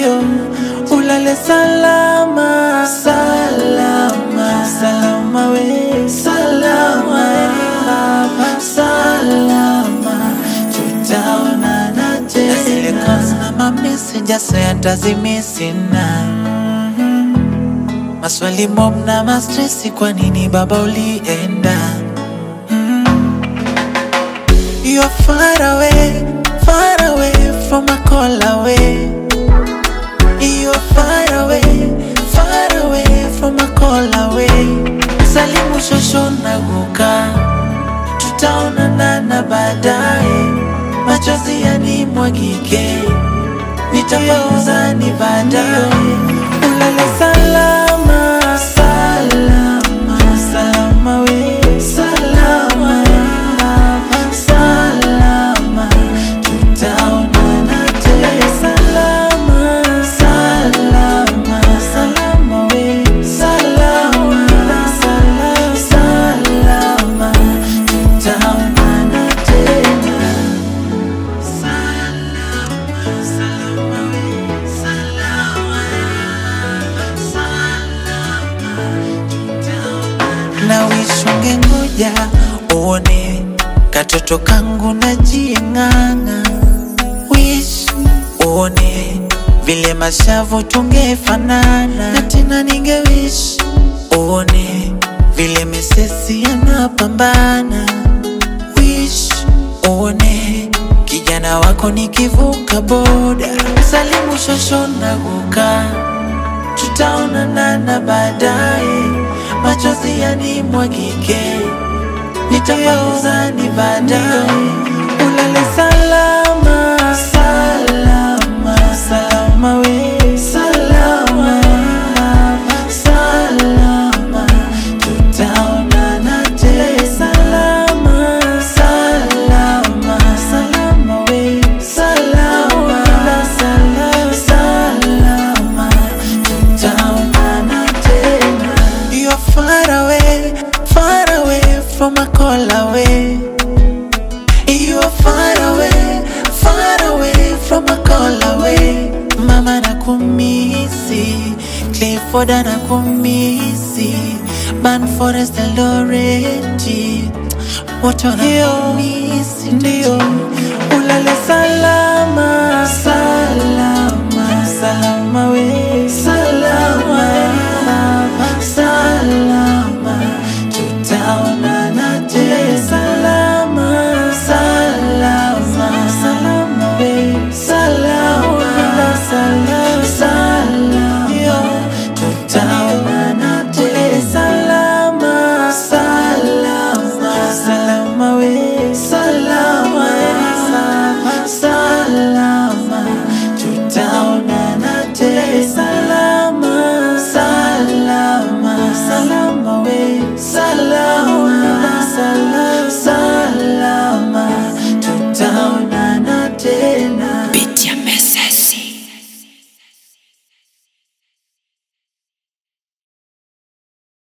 ndio ulale salama salama salama we salama we salama tutaonana tena zile calls na mameseja sayantazimesina maswali mob na mastresi kwa nini baba ulienda You're far away, far away from a call away. You're far away, far away from a call away. Salimu shosho na guka, tutaonana na baadaye. Machozi yanimwagike, nitapauza ni baadaye. Ulale salama, salama, salama we, salama salama, tutaonana tena. Salama, salama, salama we, salama, salama, salama, tutaonana tena. Salama, salama we, salama, salama, tutaonana. Na wishunge ngoja uone katoto kangu na jieng'ang'a wish uone vile mashavu tungefanana na tena ninge wish uone vile misesi yanapambana wish uone kijana wako nikivuka boda salimu shosho na guka tutaonana na baadaye machozi yanimwagike nitapauza ni baadaye. Ulale salama, salama, salama we, salama, salama, tutaonana tena. Salama, salama, salama we, salama, salama, salama, tutaonana tena. You're far away, far away from a call away. You are far away, far away from a call away. Mama nakumisi, Clifford nakumisi, Man Forest Eloreti, wote wanakumisi, ndio ulale salama, salama, salama we,